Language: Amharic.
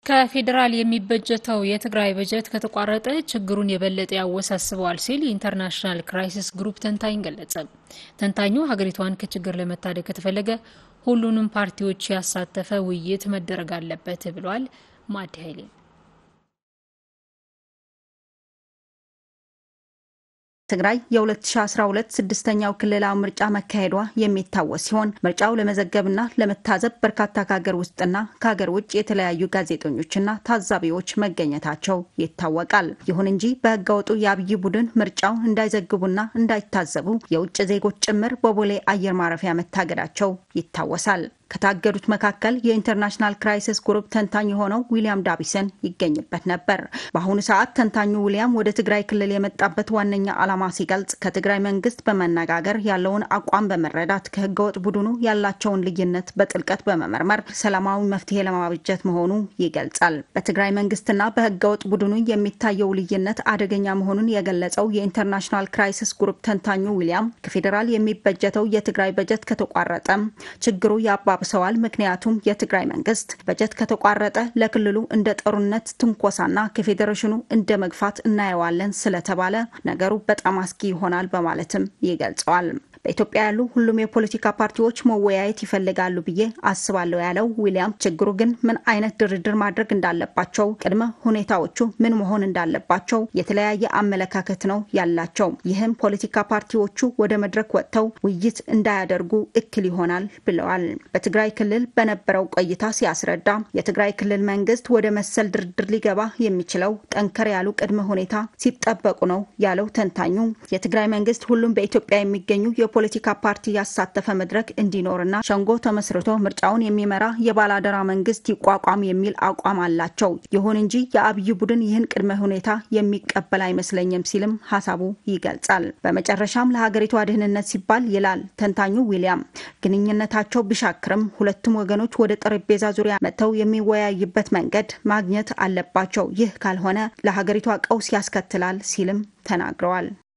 ከፌዴራል የሚበጀተው የትግራይ በጀት ከተቋረጠ ችግሩን የበለጠ ያወሳስበዋል ሲል የኢንተርናሽናል ክራይሲስ ግሩፕ ተንታኝ ገለጸ። ተንታኙ ሀገሪቷን ከችግር ለመታደግ ከተፈለገ ሁሉንም ፓርቲዎች ያሳተፈ ውይይት መደረግ አለበት ብሏል። ማዲ ኃይሌ ትግራይ የ2012 ስድስተኛው ክልላዊ ምርጫ መካሄዷ የሚታወስ ሲሆን ምርጫው ለመዘገብና ለመታዘብ በርካታ ከሀገር ውስጥና ከሀገር ውጭ የተለያዩ ጋዜጠኞችና ታዛቢዎች መገኘታቸው ይታወቃል። ይሁን እንጂ በህገወጡ የአብይ ቡድን ምርጫው እንዳይዘግቡና እንዳይታዘቡ የውጭ ዜጎች ጭምር በቦሌ አየር ማረፊያ መታገዳቸው ይታወሳል። ከታገዱት መካከል የኢንተርናሽናል ክራይሲስ ግሩፕ ተንታኝ የሆነው ዊሊያም ዳቢሰን ይገኝበት ነበር። በአሁኑ ሰዓት ተንታኙ ዊሊያም ወደ ትግራይ ክልል የመጣበት ዋነኛ ዓላማ ሲገልጽ ከትግራይ መንግስት በመነጋገር ያለውን አቋም በመረዳት ከህገወጥ ቡድኑ ያላቸውን ልዩነት በጥልቀት በመመርመር ሰላማዊ መፍትሄ ለማበጀት መሆኑ ይገልጻል። በትግራይ መንግስትና በህገወጥ ቡድኑ የሚታየው ልዩነት አደገኛ መሆኑን የገለጸው የኢንተርናሽናል ክራይሲስ ግሩፕ ተንታኙ ዊሊያም ከፌዴራል የሚበጀተው የትግራይ በጀት ከተቋረጠም ችግሩ ያባ ተባብሰዋል። ምክንያቱም የትግራይ መንግስት በጀት ከተቋረጠ ለክልሉ እንደ ጦርነት ትንኮሳና ከፌዴሬሽኑ እንደ መግፋት እናየዋለን ስለተባለ ነገሩ በጣም አስጊ ይሆናል በማለትም ይገልጸዋል። በኢትዮጵያ ያሉ ሁሉም የፖለቲካ ፓርቲዎች መወያየት ይፈልጋሉ ብዬ አስባለሁ ያለው ዊሊያም ችግሩ ግን ምን አይነት ድርድር ማድረግ እንዳለባቸው፣ ቅድመ ሁኔታዎቹ ምን መሆን እንዳለባቸው የተለያየ አመለካከት ነው ያላቸው። ይህም ፖለቲካ ፓርቲዎቹ ወደ መድረክ ወጥተው ውይይት እንዳያደርጉ እክል ይሆናል ብለዋል። በትግራይ ክልል በነበረው ቆይታ ሲያስረዳ የትግራይ ክልል መንግስት ወደ መሰል ድርድር ሊገባ የሚችለው ጠንከር ያሉ ቅድመ ሁኔታ ሲጠበቁ ነው ያለው ተንታኙ የትግራይ መንግስት ሁሉም በኢትዮጵያ የሚገኙ የፖለቲካ ፓርቲ ያሳተፈ መድረክ እንዲኖርና ሸንጎ ተመስርቶ ምርጫውን የሚመራ የባላደራ መንግስት ይቋቋም የሚል አቋም አላቸው። ይሁን እንጂ የአብይ ቡድን ይህን ቅድመ ሁኔታ የሚቀበል አይመስለኝም ሲልም ሀሳቡ ይገልጻል። በመጨረሻም ለሀገሪቷ ደህንነት ሲባል ይላል ተንታኙ ዊሊያም ግንኙነታቸው ቢሻክርም ሁለቱም ወገኖች ወደ ጠረጴዛ ዙሪያ መጥተው የሚወያዩበት መንገድ ማግኘት አለባቸው። ይህ ካልሆነ ለሀገሪቷ ቀውስ ያስከትላል ሲልም ተናግረዋል።